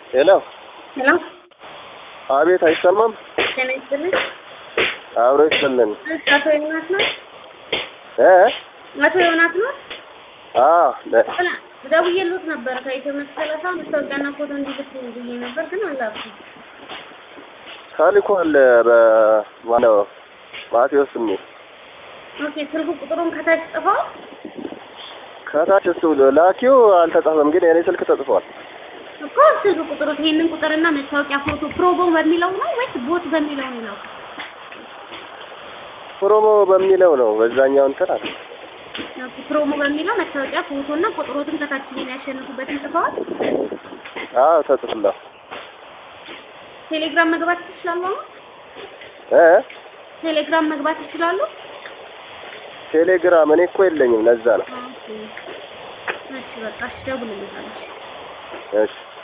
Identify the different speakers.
Speaker 1: ሄሎ
Speaker 2: ሄሎ
Speaker 1: አቤት፣ አይሰማም?
Speaker 2: ጤና ይስጥልኝ።
Speaker 1: አብሮ ይስጥልን።
Speaker 2: እሺ፣ አቶ ዮናስ ነው?
Speaker 1: እ
Speaker 2: አቶ ዮናስ ነው?
Speaker 1: አዎ ለ-
Speaker 2: ጥላ ደውዬልዎት ነበር ከኢትዮ መቶ ሰላሳ መስታወቂያና ፎቶ እንዲልኩ ብዬ ነበር፣ ግን አላኩም።
Speaker 1: ተልኮል በማነው ማቴዎስ የሚል
Speaker 2: ኦኬ፣ ስልክ ቁጥሩን ከታች ጽፈው
Speaker 1: ከታች እሱ ላኪው አልተጻፈም፣ ግን የኔ ስልክ ተጽፏል።
Speaker 2: እኮ ስልክ ቁጥሩ ይሄንን ቁጥርና መስታወቂያ ፎቶ ፕሮቦ በሚለው ነው ወይስ ቦት በሚለው ነው የላኩት?
Speaker 1: ፕሮሞ በሚለው ነው በዛኛው እንትን አለ።
Speaker 2: ኦኬ፣ ፕሮሞ በሚለው መስታወቂያ ፎቶና ቁጥሮትን ከታች ይሄን ያሸንፉበትን ጽፈዋል።
Speaker 1: አዎ ተጽፏል።
Speaker 2: ቴሌግራም መግባት ይችላሉ? አሁን
Speaker 1: እ
Speaker 2: ቴሌግራም መግባት ይችላሉ?
Speaker 1: ቴሌግራም እኔ እኮ የለኝም፣ ለዛ ነው።
Speaker 2: ኦኬ፣ እሺ፣ በቃ እሺ፣ ደውልልኛለሽ።
Speaker 1: እሺ